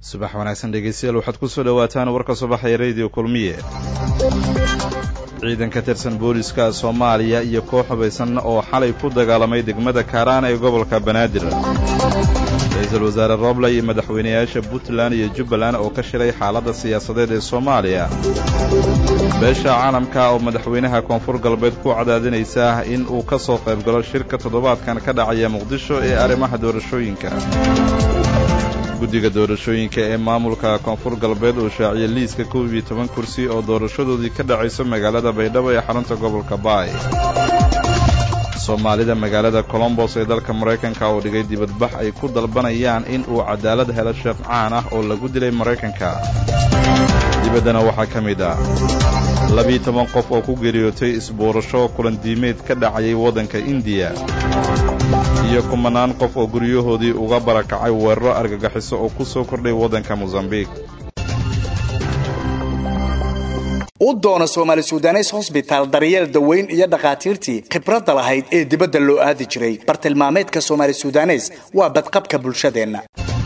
subax wanaagsan dhegeystayaal waxaad ku soo dhowaataan warka subaxa ee rediyo kulmiye ciidan ka tirsan booliska soomaaliya iyo koox hubaysan oo xalay ku dagaalamay degmada kaaraan ee gobolka banaadir ra-iisul wasaare roble iyo madaxweynayaasha puntland iyo jubbaland oo ka shilay xaaladda siyaasadeed ee soomaaliya beesha caalamka oo madaxweynaha koonfur galbeed ku cadaadinaysa in uu ka soo qayb galo shirka toddobaadkan ka dhacaya muqdisho ee arrimaha doorashooyinka guddiga doorashooyinka ee maamulka koonfur galbeed uu shaaciyey liiska kow iyo toban kursi oo doorashadoodii ka dhacayso magaalada baydhabo ee xarunta gobolka baay soomaalida magaalada colombos ee dalka maraykanka oo dhigay dibadbax ay ku dalbanayaan in uu cadaalad helo sheekh caan ah oo lagu dilay maraykanka dibaddana waxaa ka mid ah labiiyo toban qof oo ku geeriyootay isbuurasho kulandiimeed ka dhacayay waddanka indiya iyo kumanaan qof oo guryahoodii uga barakacay weeraro argagaxiso oo ku soo kordhay waddanka mosambiik u doono soomaali sudanes hosbitaal daryeel daweyn iyo dhakhaatiirtii khibradda lahayd ee dibadda loo aadi jiray bartilmaameedka soomaali sudanes waa badqabka bulshadeenna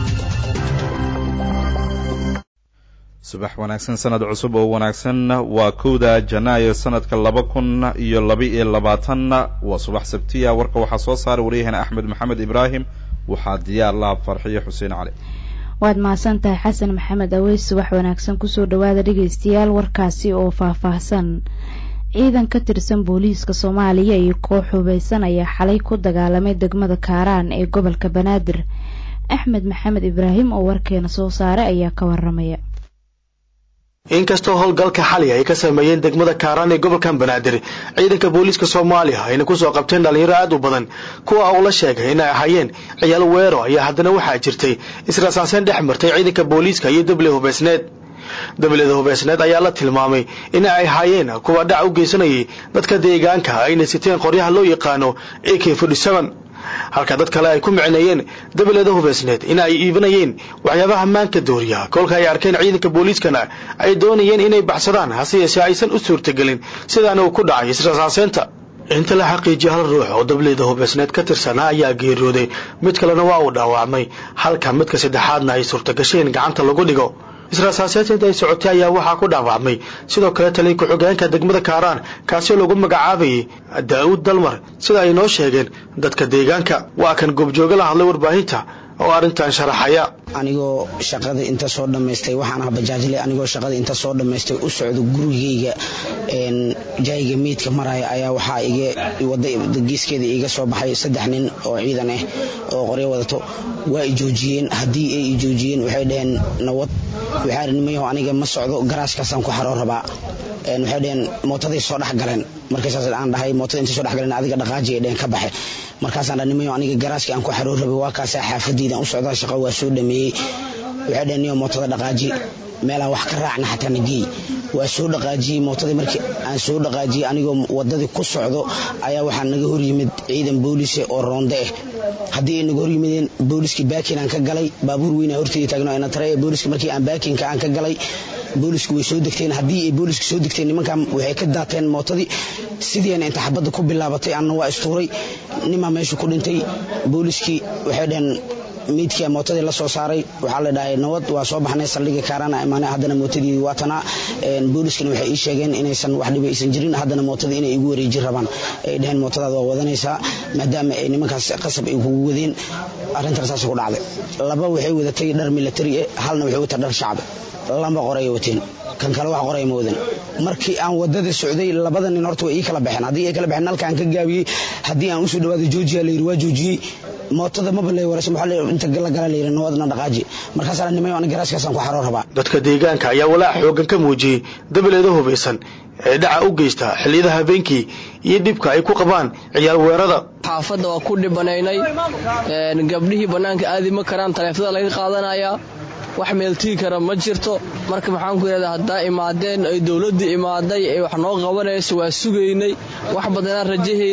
subax wanaagsan sanad cusub oo wanaagsan waa kowda janaayo sanadka laba kun iyo laba-iyo labaatan waa subax sabtiya warka waxaa soo saaray waryaheena axmed maxamed ibraahim waxaa diyaar laha farxiyo xuseen cali waad mahadsan tahay xasan maxamed aweys subax wanaagsan kusoo dhawaada dhegeystayaal warkaasi oo faahfaahsan ciidan ka tirsan booliiska soomaaliya iyo koox hubaysan ayaa xalay ku dagaalamay degmada kaaraan ee gobolka banaadir axmed maxamed ibraahim oo warkeena soo saaray ayaa ka waramaya inkastoo howlgalka xali ay ka sameeyeen degmada kaaraan ee gobolkan banaadir ciidanka booliiska soomaaliya ayna kusoo qabteen dhalinyaro aad u badan kuwa uu la sheegay inay ahaayeen ciyaal weero ayaa haddana waxaa jirtay israsaaseen dhex martay ciidanka booliiska iyo dabley hubeysneed dableda hubeysneed ayaa la tilmaamay in ay ahaayeen kuwa dhac u geysanayay dadka deegaanka ayna siteen qoryaha loo yaqaano a k halka dad kale ay ku micneeyeen dabaleda hubeysneed in ay iibinayeen waxyaabaha maanka dooriya kolka ay arkeen ciidanka booliiskana ay doonayeen inay baxsadaan hase yeeshee aysan u suurtagelin sidaana uu ku dhacay israsaaseynta inta la xaqiijiya hal ruux oo dableyda hubeysneed ka tirsanaa ayaa geeriyooday mid kalena waa uu dhaawacmay halka midka saddexaadna ay suurtagasheen gacanta lagu dhigo israsaaseynta ay socotay ayaa waxaa ku dhaawacmay sidoo kale taliya ku-xigeenka degmada kaaraan kaasoo lagu magacaabayay daa'uud dalmar sida ay noo sheegeen dadka deegaanka waa kan goobjooga la hadlay warbaahinta oo arrintan sharaxaya anigoo shaqada inta soo dhammaystay waxaan ah bajaajle anigoo shaqada inta soo dhammaystay u socdo gurigeyga jaayiga meydka maraya ayaa waxaa iga wada geeskeeda iga soo baxay saddex nin oo ciidan ah oo qoryo wadato waa i joojiyeen haddii ay i joojiyeen waxay dhaheen nawad waxaa nimayaho aniga ma socdo garaaskaasaan ku xaroo rabaa waxay dhaheen mootaday soo dhex galeen markaysaas aan dhahay mootada intay soo dhex galeen adiga dhaqaaji ay dhaheen ka baxe markaasaan dha nimayo aniga garaaskii aan ku xaroo rabay waa kaasaa xaafadeydan u socdaa shaqo waa soo dhameeyey waxay dhaheen niyo mootada dhaqaaji meelaan wax ka raacna xataa nageey waa soo dhaqaajiyey mootadii markii aan soo dhaqaajiyey anigoo wadadii ku socdo ayaa waxaa naga horyimid ciidan booliise oo roonde ah haddii ay naga horyimideen booliskii baakin aan ka galay baabuur weynaa horteedii taagno ina tare booliska markii aan baakinka aan ka galay boolisku way soo degteen haddii ay booliska soo degteen nimankan waxay ka daateen mootadii sidiina inta xabadda ku bilaabatay anna waa istuuray nimaa meesha ku dhintay booliskii waxay dhaheen meydkia mootadii la soo saaray waxaa la dhahay nabad waa soo baxnay saldhiga kaarana imaanay haddana mootadii waa tanaa booliskana waxay ii sheegeen inaysan wax dhiba aysan jirin haddana mootadii inay igu wareeji rabaan ay dhaheen mootadaada waa wadanaysaa maadaama ay nimankaas qasab ay kugu wadeen arrintan saas ku dhacday laba waxay wadatay dhar milatari eh halna waxay wataa dhar shacbi lamba qoray wateen kan kale wax qoray ma wadan markii aan wadada socday labada nin horta way ii kala baxeen haddii ay kala baxeen nalkaan ka gaabiyey haddii aan usoo dhawaado joojiya la yidhi waa joojiyey mootada maba lay waraysa maxaa inta la gala la yidhi nawadna dhaqaaji markaasaa nimayo ana garaaskaasaan ku xaroo rabaa dadka deegaanka ayaa walaac xoogan ka muujiyey dabaleeda hubaysan ee dhaca u geysta xilliyada habeenkii iyo dhibka ay ku qabaan ciyaal weerada xaafadda waa ku dhibanaynay gabdhihii bannaanka aadi ma karaan taleefada laga qaadanayaa wax meeltigi kara ma jirto marka maxaan ku yidhahdaa haddaa imaadeen ay dowladdii imaaday ay wax noo qabanayso waa sugaynay wax badanaan rajahaynay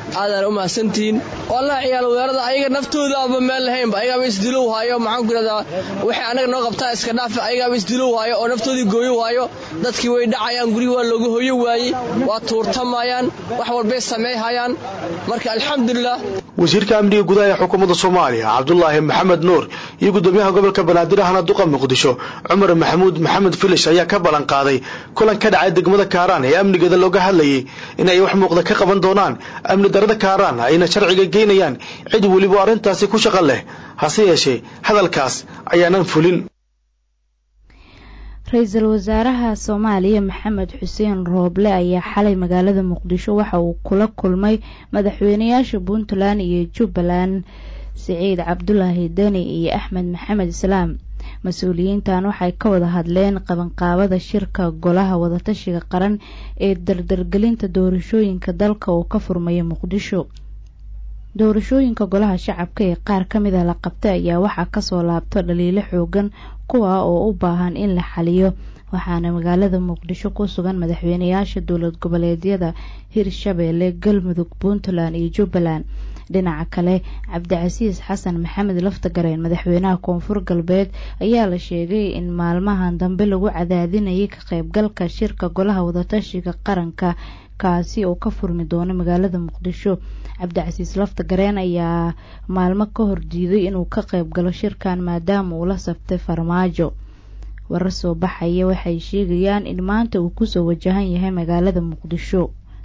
aadaan u mahadsantihiin wallahi ciyaal weerada ayaga naftooda aba meel lahaynba ayagaaba isdilow haayo maxaan ku yidhahdaa waxay anaga noo qabtaa iska dhaafa ayagaaba isdilow haayo oo naftoodii gooyo waayo dadkii way dhacayaan gurihii waa looga hoyo waayey waa tuurtamayaan wax walbay sameeyhayaan marka alxamdulilah wasiirka amniga gudaha ee xukuumadda soomaaliya cabdulaahi maxamed nuur iyo gudoomiyaha gobolka banaadir ahna duqa muqdisho cumar maxamuud maxamed filish ayaa ka ballan qaaday kulan ka dhacay degmada kaaraan ee amnigeeda looga hadlayay in ay wax muuqda ka qaban doonaan amni darada kaaraan ayna sharciga geynayaan cid weliba arrintaasi ku shaqo leh hase yeeshee hadalkaas ayaanan fulin ra-iisul wasaaraha soomaaliya maxamed xuseen rooble ayaa xalay magaalada muqdisho waxa uu kula kulmay madaxweynayaasha puntland iyo jubbaland siciid cabdulaahi deni iyo axmed maxamed islaam mas-uuliyiintan waxay ka wada hadleen qabanqaabada shirka golaha wadatashiga qaran ee dardargelinta doorashooyinka dalka oo ka furmaya muqdisho doorashooyinka golaha shacabka ee qaar ka mid a la qabtay ayaa waxaa kasoo laabto dhaliilo xoogan kuwa oo u baahan in la xaliyo waxaana magaalada muqdisho ku sugan madaxweynayaasha dowlad goboleedyada hirshabeelle galmudug puntland iyo jubbaland dhinaca kale cabdicasiis xasan maxamed laftagareen madaxweynaha koonfur galbeed ayaa la sheegay in maalmahan dambe lagu cadaadinayay ka qaybgalka shirka golaha wadatashiga qaranka kaasi oo ka furmi doono magaalada muqdisho cabdicasiis laftagareen ayaa maalmo ka hor diiday inuu ka qayb galo shirkan maadaama uu la saftay farmaajo warar soo baxaya waxay sheegayaan in maanta uu kusoo wajahan yahay magaalada muqdisho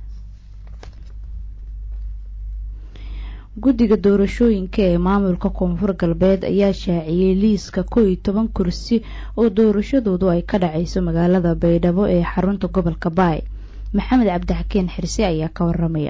guddiga doorashooyinka ee maamulka koonfur galbeed ayaa shaaciyey liiska kow iyo toban kursi oo doorashadoodu ay ka dhacayso magaalada baydhabo ee xarunta gobolka baay maxamed cabdixakiin xirse ayaa ka waramaya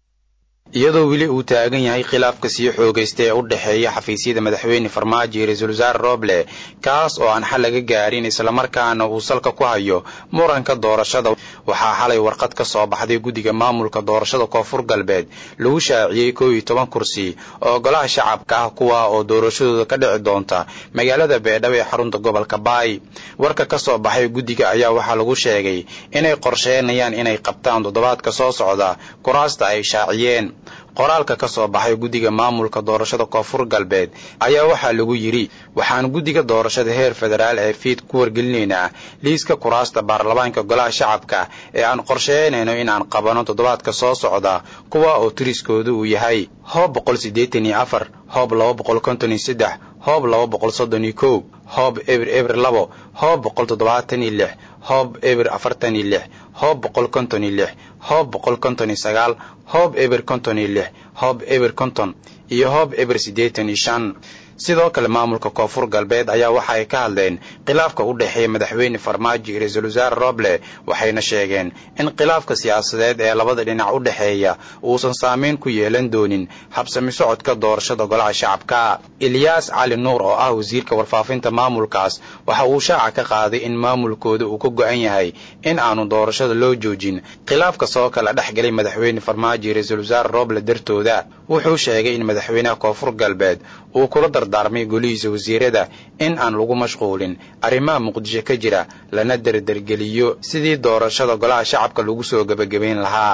iyadoo weli uu taagan yahay khilaafka sii xoogaysta ee u dhexeeya xafiisyada madaxweyne farmaajo iyo ra-iisul wasaare roble kaas oo aan xal laga gaarin islamarkaana uu salka ku hayo muranka doorashada waxaa xalay warqad ka soo baxday guddiga maamulka doorashada koonfur galbeed lagu shaaciyey kow iyo toban kursi oo golaha shacabka ah kuwa oo doorashadooda ka dhici doonta magaalada beedhabo ee xarunta gobolka baay warka ka soo baxay guddiga ayaa waxaa lagu sheegay inay qorsheynayaan inay qabtaan toddobaadka soo socda kuraasta ay shaaciyeen qoraalka ka soo baxay guddiga maamulka doorashada koonfur galbeed ayaa waxaa lagu yidhi waxaan guddiga doorashada heer federaal ee fiid ku wargelinaynaa liiska kuraasta baarlamaanka golaha shacabka ee aan qorsheynayno inaan qabano toddobaadka soo socda kuwa oo tiriskoodu uu yahay hoob boqol siddeetan iyo afar hoob laba boqol konton iyo saddex hoob laba boqol soddon iyo kow hoob eber eber labo hoob boqol toddobaatan iyo lix hoob eber afartan iyo lix hoob boqol konton iyo lix hoob boqol konton iyo sagaal hoob eber konton iyo lix hoob eber konton iyo hoob eber siddeetan iyo shan sidoo kale maamulka koonfur galbeed ayaa waxa ay ka hadleen khilaafka u dhexeeya madaxweyne farmaajo iyo ra-iisul wasaare roble waxayna sheegeen in khilaafka siyaasadeed ee labada dhinac u dhexeeya uusan saameyn ku yeelan doonin habsami socodka doorashada golaha shacabka ilyaas cali nuur oo ah wasiirka warfaafinta maamulkaas waxa uu shaaca ka qaaday in maamulkooda uu ka go-an yahay in aanu doorashada loo joojin khilaafka soo kala dhex galay madaxweyne farmaajo iyo ra-iisul wasaare roble dartooda wuxuu sheegay in madaxweynaha koonfur galbeed uu kula dardaarmay golihiisa wasiirada in aan lagu mashquulin arrimaha muqdisho ka jira lana derdergeliyo sidii doorashada golaha shacabka lagu soo gebagabayn lahaa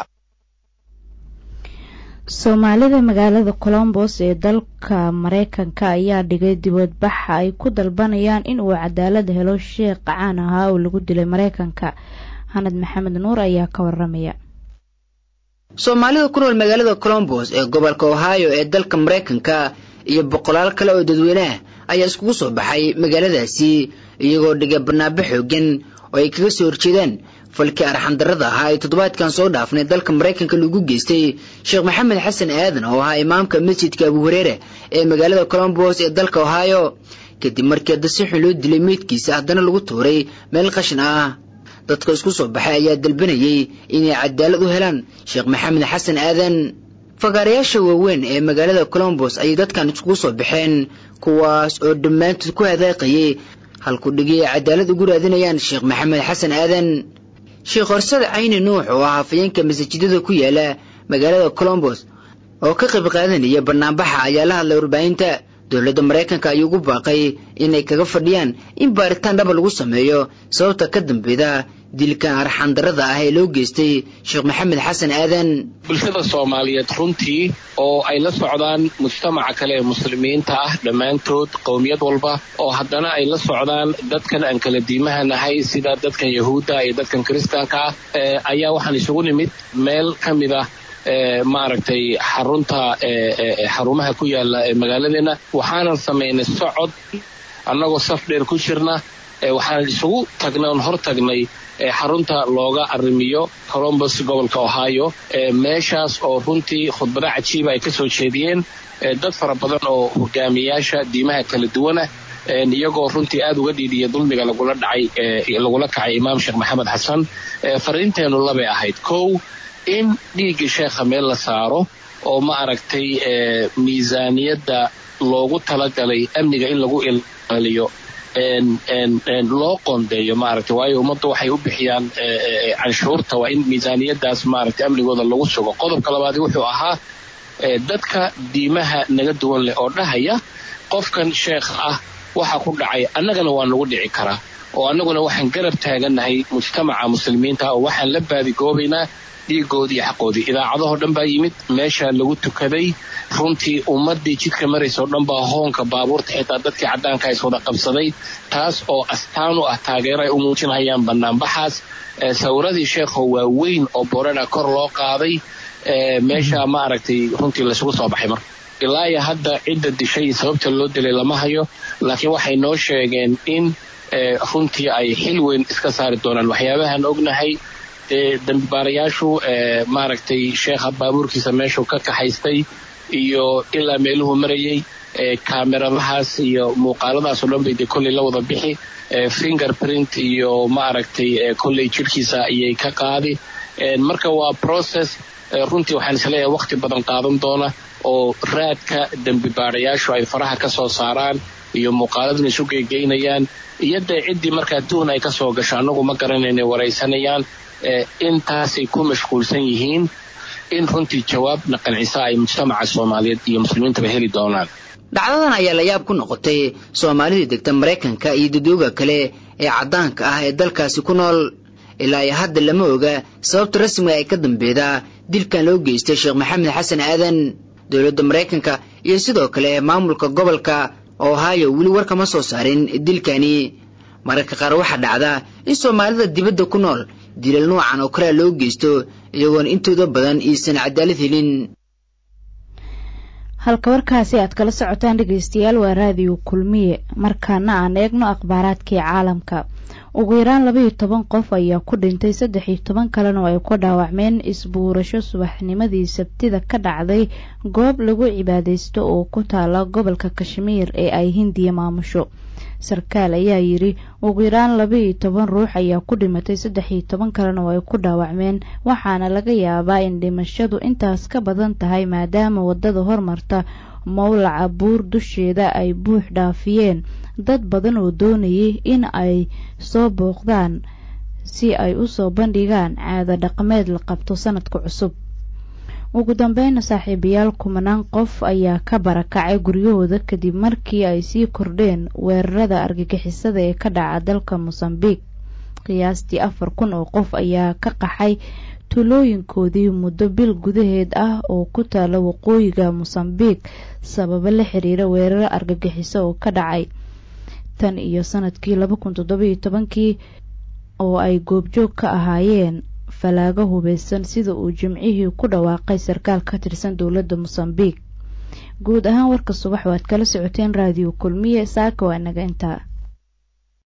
soomaalida magaalada colombos ee dalka mareykanka ayaa dhigay dibadbaxa ay ku dalbanayaan in uu cadaalad helo sheekh caan ahaa oo lagu dilay mareykanka xanad maxamed nuur ayaa ka waramaya soomaalida ku nool magaalada colombos ee gobolka ohio ee dalka mareykanka iyo boqolaal kale oo dadweyneah ayaa iskugu soo baxay magaaladaasi iyagoo dhigay barnaabo xoogan oo ay kaga soo horjeedaan falkii arxandarrada ahaa ee toddobaadkan soo dhaafnay dalka maraykanka lagu geystay sheekh maxamed xasan aadan oo ahaa imaamka masjidka abu hureere ee magaalada colombos ee dalka ohio kadib markii hadda si xun loo dilay meydkiisa haddana lagu tuuray meel qashin ah dadka isku soo baxay ayaa dalbanayay inay cadaalad u helaan sheekh maxamed xasan aadan fagaarayaasha waaweyn ee magaalada colombos ayay dadkan iskugu soo baxeen kuwaas oo dhammaantood ku hadaaqayay halku dhigi ay cadaalad ugu raadinayaan sheekh maxamed xasan aadan sheekh horsada cayni nuux oo ah hafayeenka masaajidada ku yaala magaalada colombos oo ka qayb qaadanaya banaanbaxa ayaa la hadlay warbaahinta dowladda maraykanka ayuu ugu baaqay inay kaga fadhiyaan in baaritaan dhaba lagu sameeyo sababta ka dambeeda dilkan arxandarada ah ee loo geystay sheekh maxamed xasan aadan bulshada soomaaliyeed runtii oo ay la socdaan mujtamaca kale ee muslimiinta ah dhammaantood qowmiyad walba oo haddana ay la socdaan dadkan aan kala diimaha nahay sida dadkan yahuudda iyo dadkan kiristaanka ah ayaa waxaan isugu nimid meel ka mid ah maaragtay xarunta xarumaha ku yaala magaaladeena waxaanan samaynay socod annagoo saf dheer ku jirna waxaan isugu tagnay oon hor tagnay xarunta looga arrimiyo colombus gobolka ohio meeshaas oo runtii khudbado cajiiba ay ka soo jeediyeen dad fara badan oo hogaamiyaasha diimaha kala duwanah iyagoo runtii aad uga dhiidhiya dulmiga lagula dhacay lagula kacay imaam sheekh maxamed xasan fariinteennu labay ahayd kow in dhiiggii sheekha meel la saaro oo ma aragtay miisaaniyadda loogu talagalay amniga in lagu ilaaliyo loo qoondeeyo maaragtay waayo ummadda waxay u bixiyaan canshuurta waa in miisaaniyaddaas maaragtay amnigooda lagu sugo qodobka labaadi wuxuu ahaa dadka diimaha naga duwan leh oo dhahaya qofkan sheekh ah waxa ku dhacay annagana waa nagu dhici karaa oo annaguna waxaan garab taagannahay mujtamaca muslimiinta oo waxaan la baadigoobaynaa dhiigoodii iyo xaqoodii idaacadahoo dhan baa yimid meeshaa lagu tukaday runtii ummaddii jidka maraysoo dhan baa hoonka baabuurta xitaa dadkii caddaanka is wada qabsaday taas oo astaan u ah taageero ay u muujinhayaan bannaanbaxaas sawiradii sheekho waa weyn oo borana kor loo qaaday meesha maaragtay runtii laysugu soo baxay marka ilaa iyo hadda cidda dishay sababta loo dilay lama hayo laakiin waxay noo sheegeen in runtii ay xil weyn iska saari doonaan waxyaabahaan ognahay dee dambibaarayaashu maaragtay sheekha baabuurkiisa meeshuu ka kaxaystay iyo ilaa meeluhu marayey kaameradahaas iyo muuqaaladaasoo dhan bay dee kolley la wada bixi fingerprint iyo maaragtay kolley jidhkiisa ayay ka qaadi marka waa process runtii waxaan isleeyahay wakhti badan qaadan doona oo raadka dembibaarayaashu ay faraha ka soo saaraan iyo muuqaaladuna isu geygeynayaan iyo dee ciddii markaa duhun ay ka soo gasho annagu ma garanayna waraysanayaan intaasay ku mashquulsan yihiin in runtii jawaabna qancisa ay mujtamaca soomaaliyeed iyo muslimiintaba heli doonaan dhacdadan ayaa la yaab ku noqotay soomaalida degta maraykanka iyo dadooga kale ee caddaanka ah ee dalkaasi ku nool ilaa iyo hadda lama oga sababta rasmiga ay ka dambeeda dilkan loo geystay sheekh maxamed xasan aadan dowladda maraykanka iyo sidoo kale maamulka gobolka ohio weli war kama soo saarin dilkani mararka qaar waxaa dhacda in soomaalida dibadda ku nool dilal noocan oo kalea loo geysto iyagoona intooda badan iisan cadaalad helin halka warkaasi aad kala socotaan dhegeystayaal waa raadiyo kulmiye markaana aan eegno akhbaaraadkii caalamka ugu yaraan labaiyo toban qof ayaa ku dhintay saddex iyo toban kalena oo ay ku dhaawacmeen isbuurasho subaxnimadii sabtida ka dhacday goob lagu cibaadaysto oo ku taala gobolka kashmiir ee ay hindiya maamusho sarkaal ayaa yidhi ugu yaraan laba-iyo toban ruux ayaa ku dhimatay saddex iyo toban kalena oo ay ku dhaawacmeen waxaana laga yaabaa in dhimashadu intaas ka badan tahay maadaama waddada hormarta mowlaca buur dusheeda ay buux dhaafiyeen dad badan oo doonayay in ay soo booqdaan si ay u soo bandhigaan caado dhaqameed la qabto sanadka cusub ugu dambeyna saaxiibayaal kumanaan qof ayaa ka barakacay guryahooda kadib markii ay sii kordheen weerarada argagixisada ee ka dhaca dalka mosambiq qiyaastii afar kun oo qof ayaa ka qaxay tuulooyinkoodii muddo bil gudaheed ah oo ku taala waqooyiga mosambiq sababo la xiriira weeraro argagixiso oo ka dhacay tan iyo sanadkii laba kun toddobiyo tobankii oo ay goobjoog ka ahaayeen falaago hubeysan sida uu jimcihii ku dhawaaqay sarkaal ka tirsan dowladda mosambiq guud ahaan warka subax waad kala socoteen raadiyo kulmiye saaka waa naga intaa